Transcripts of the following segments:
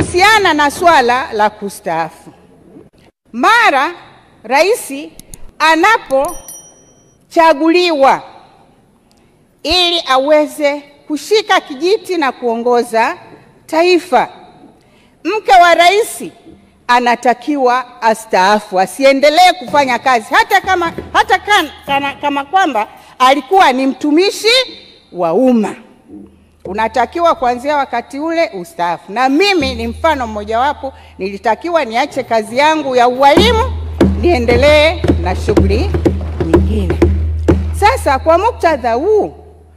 kuhusiana na swala la kustaafu, mara rais anapochaguliwa ili aweze kushika kijiti na kuongoza taifa, mke wa rais anatakiwa astaafu, asiendelee kufanya kazi hata kama, hata kan, kana, kama kwamba alikuwa ni mtumishi wa umma. Unatakiwa kuanzia wakati ule ustaafu. Na mimi ni mfano mmojawapo, nilitakiwa niache kazi yangu ya ualimu niendelee na shughuli nyingine. Sasa kwa muktadha huu,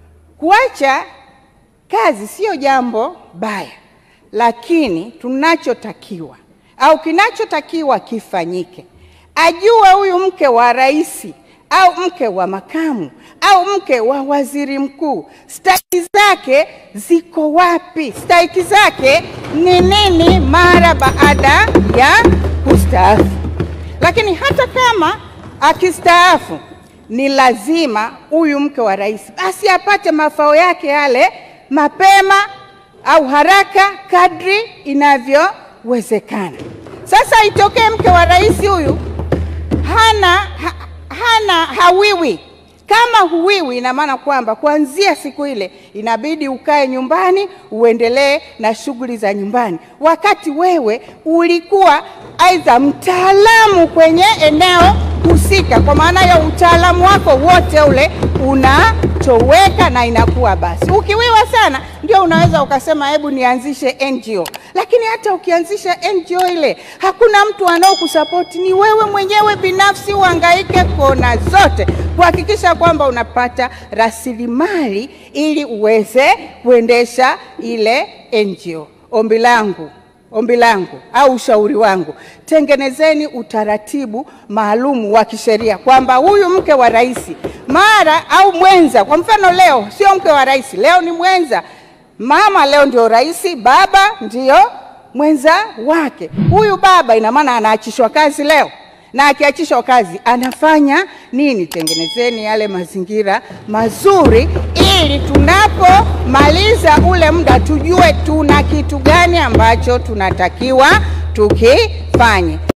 kuacha kazi sio jambo baya, lakini tunachotakiwa au kinachotakiwa kifanyike, ajue huyu mke wa rais au mke wa makamu au mke wa waziri mkuu stahiki zake ziko wapi? Stahiki zake ni nini mara baada ya kustaafu? Lakini hata kama akistaafu, ni lazima huyu mke wa rais basi apate mafao yake yale mapema au haraka kadri inavyowezekana. Sasa itokee mke wa rais huyu hana ha, hana hawiwi. Kama huwiwi, ina maana kwamba kuanzia siku ile inabidi ukae nyumbani uendelee na shughuli za nyumbani, wakati wewe ulikuwa aidha mtaalamu kwenye eneo husika. Kwa maana ya utaalamu wako wote ule unatoweka na inakuwa basi. Ukiwiwa sana, ndio unaweza ukasema hebu nianzishe NGO, lakini hata ukianzisha NGO ile hakuna mtu anaokusapoti, ni wewe mwenyewe binafsi uhangaike kona zote kuhakikisha kwamba unapata rasilimali ili uweze kuendesha ile NGO. Ombi langu ombi langu au ushauri wangu, tengenezeni utaratibu maalumu wa kisheria kwamba huyu mke wa rais mara au mwenza, kwa mfano leo sio mke wa rais, leo ni mwenza. Mama leo ndio rais, baba ndio mwenza wake. Huyu baba ina maana anaachishwa kazi leo, na akiachishwa kazi anafanya nini? Tengenezeni yale mazingira mazuri, ili tunapomaliza ule muda tujue tuna kitu gani ambacho tunatakiwa tukifanye.